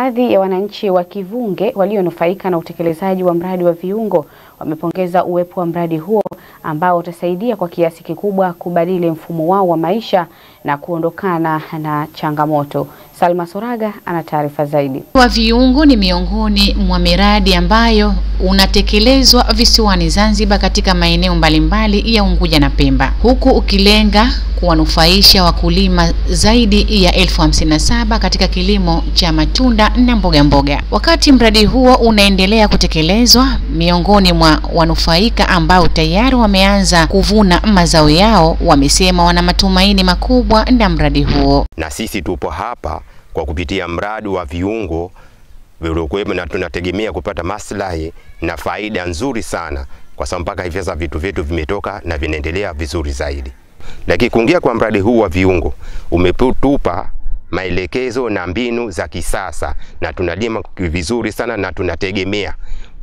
Baadhi ya wananchi wa Kivunge walionufaika na utekelezaji wa mradi wa viungo wamepongeza uwepo wa mradi huo ambao utasaidia kwa kiasi kikubwa kubadili mfumo wao wa maisha na kuondokana na changamoto. Salma Soraga ana taarifa zaidi. wa viungo ni miongoni mwa miradi ambayo unatekelezwa visiwani Zanzibar katika maeneo mbalimbali ya Unguja na Pemba, huku ukilenga kuwanufaisha wakulima zaidi ya elfu hamsini na saba katika kilimo cha matunda na mboga mboga. Wakati mradi huo unaendelea kutekelezwa, miongoni mwa wanufaika ambao tayari wameanza kuvuna mazao yao, wamesema wana matumaini makubwa na mradi huo. na sisi tupo hapa kwa kupitia mradi wa viungo vilivyokuwepo, na tunategemea kupata maslahi na faida nzuri sana, kwa sababu mpaka hivi sasa vitu vyetu vimetoka na vinaendelea vizuri zaidi. Lakini kuingia kwa mradi huu wa viungo umetupa maelekezo na mbinu za kisasa, na tunalima vizuri sana, na tunategemea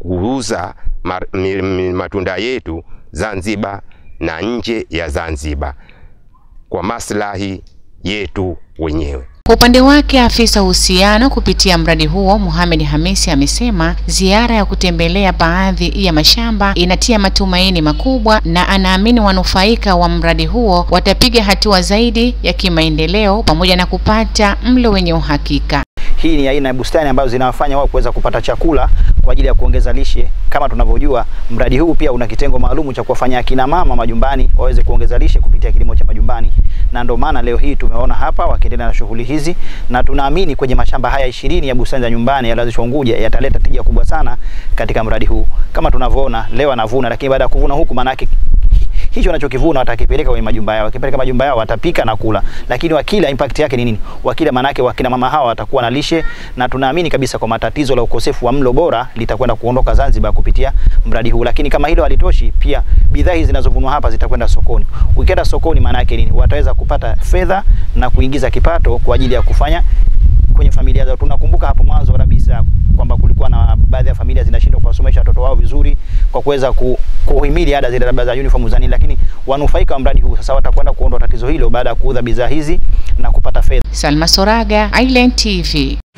kuuza ma- mi- mi- matunda yetu Zanzibar na nje ya Zanzibar kwa maslahi yetu wenyewe. Kwa upande wake afisa uhusiano kupitia mradi huo Mohamed Hamisi amesema ziara ya kutembelea baadhi ya mashamba inatia matumaini makubwa na anaamini wanufaika wa mradi huo watapiga hatua zaidi ya kimaendeleo pamoja na kupata mlo wenye uhakika. Hii ni aina ya bustani ambazo zinawafanya wao kuweza kupata chakula kwa ajili ya kuongeza lishe. Kama tunavyojua, mradi huu pia una kitengo maalum cha kuwafanya akina mama majumbani waweze kuongeza lishe kupitia kilimo cha majumbani, na ndio maana leo hii tumeona hapa wakiendelea na shughuli hizi, na tunaamini kwenye mashamba haya ishirini ya bustani za nyumbani yaliyoanzishwa Unguja yataleta tija kubwa sana katika mradi huu. Kama tunavyoona leo anavuna, lakini baada ya kuvuna huku maana yake hicho wanachokivuna watakipeleka kwenye majumba yao. Wakipeleka majumba yao watapika na kula, lakini wakila impact yake ni nini? Wakila maana yake wakina mama hawa watakuwa na lishe, na tunaamini kabisa kwa matatizo la ukosefu wa mlo bora litakwenda kuondoka Zanzibar kupitia mradi huu. Lakini kama hilo halitoshi, pia bidhaa hizi zinazovunwa hapa zitakwenda sokoni. Ukienda sokoni, maana yake nini? Wataweza kupata fedha na kuingiza kipato kwa ajili ya kufanya kwenye familia zao. Tunakumbuka hapo mwanzo kabisa kwamba kulikuwa na baadhi ya familia zinashindwa kuwasomesha watoto wao vizuri kwa kuweza ku, kuhimili ada zile labda za uniform za nini, lakini wanufaika wa mradi huu sasa watakwenda kuondoa tatizo hilo baada ya kuuza bidhaa hizi na kupata fedha. Salma Soraga, Island TV.